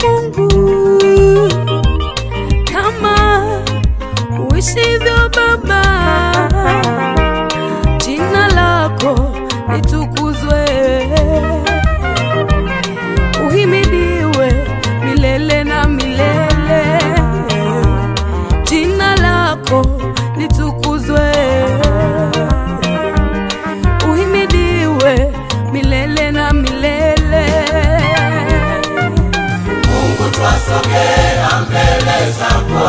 Mungu kama uishivyo Baba, jina lako litukuzwe, uhimidiwe milele na milele, jina lako litukuzwe, uhimidiwe milele na milele. Mungu twasogea mbele zako,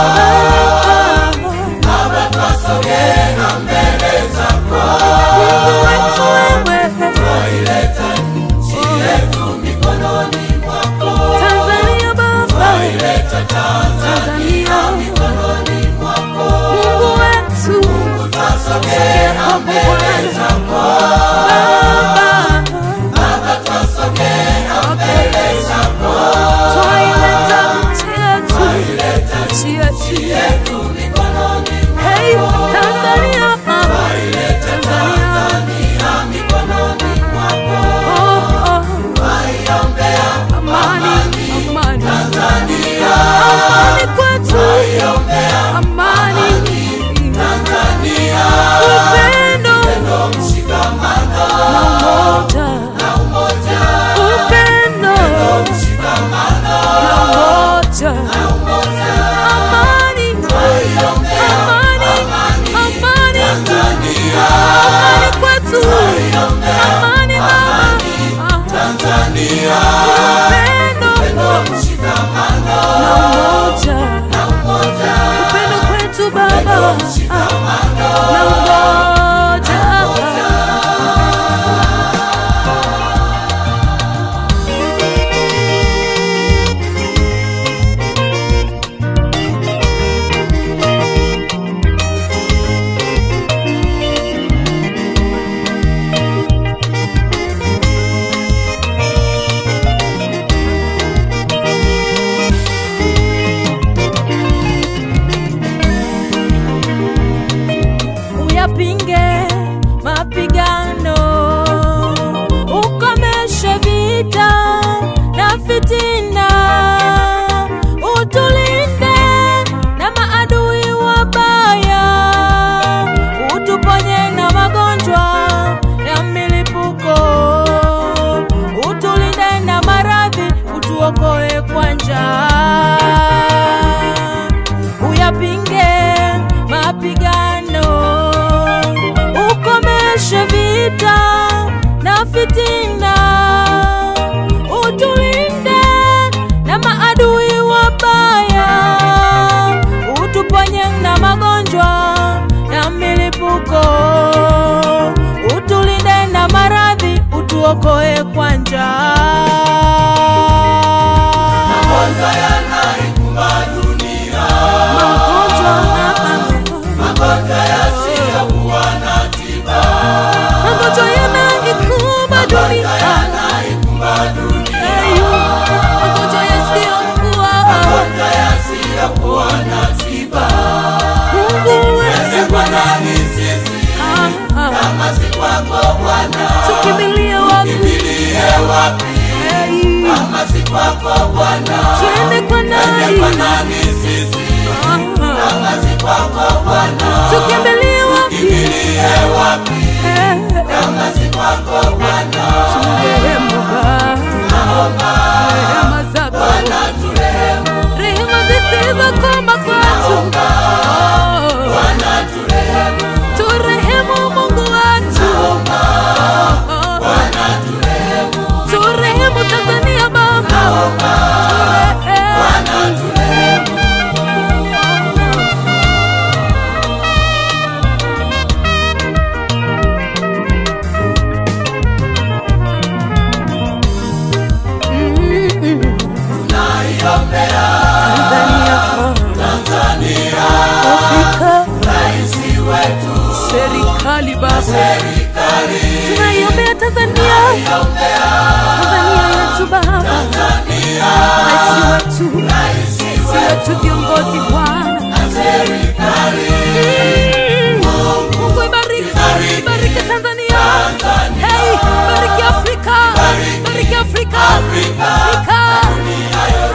Baba twasogea mbele zako, Mungu wetu wewe, twaileta nchi yetu mikononi mwako, Tanzania Baba, twaileta Tanzania Tanzania, mikononi mwako, Mungu wetu, twasogea mbele zako, Baba, Baba twasogea mbele zako, twaileta nchi yetu, twaileta nchi yetu, nchi yetu mikononi hey, Tanzania, Twaileta Tanzania, Tanzania mikononi mwako, oh, oh, twaiombea amani, amani, Tanzania, amani kwetu, twaiombea amani, Tanzania, upendo ndo mshikamano na umoja, na umoja, upendo mshikamano na umoja, na umoja, amani, twaiombea amani, amani, Tanzania, amani kwetu, amani mama, Tanzania, upendo ndo mshikamano na umoja, na umoja, upendo kwetu baba, mshikamano na umoja. uyapinge mapigano, ukomeshe vita na fitina, utulinde na maadui wabaya, utuponye na magonjwa ya milipuko, utulinde na maradhi, utuokoe kwa njaa uyapinge mapigano, ukomeshe vita na fitina, utulinde na maadui wabaya, utuponye na magonjwa na milipuko, utulinde na maradhi, utuokoe kwa njaa. magonjwa yanaikumba dunia, Magonjwa, magonjwa yasiyokuwa na tiba, magonjwa yanaikumba dunia. yanaikumba dunia, Ayu, magonjwa yasiyokuwa. magonjwa yasiyokuwa na tiba. Mungu wetu, Twende kwa nani sisi ah, ah, kama si kwako Bwana? tukimbilie wapi? Kimbilie wapi Hey, kama si kwako Bwana? twende kwa Twende nani? kwa nani sisi Ah, ah, kama si kwako Bwana? tukimbilie wapi? Kimbilie wapi Eh, kama si kwako Bwana? turehemu Baba, rehema zako, Bwana turehemu, rehema zisizokoma kwetu. Oh, Bwana turehemu, turehemu Mungu wetu. Oh, Bwana turehemu, turehemu Tanzania Baba, turehemu. Bwana turehemu. Tunaiombea Tanzania, rais wetu, serikali Baba, serikali tunaiombea Tanzania, Tanzania yetu Baba, Tanzania, rais wetu, rais wetu, viongozi Bwana, serikali Mm. Mungu ibariki, ibariki Tanzania, hey, bariki Afrika, bariki Afrika, Afrika, dunia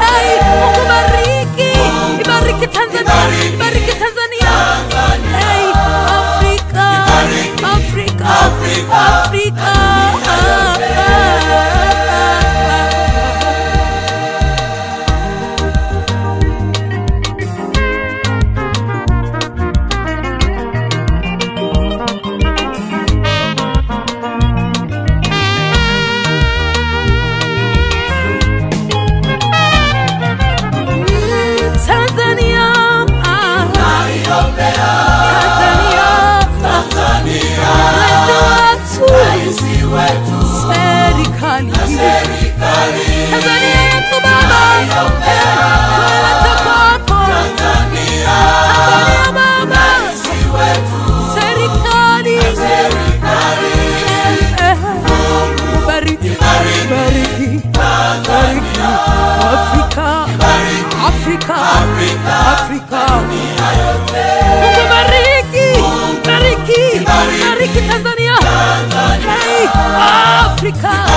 Afrika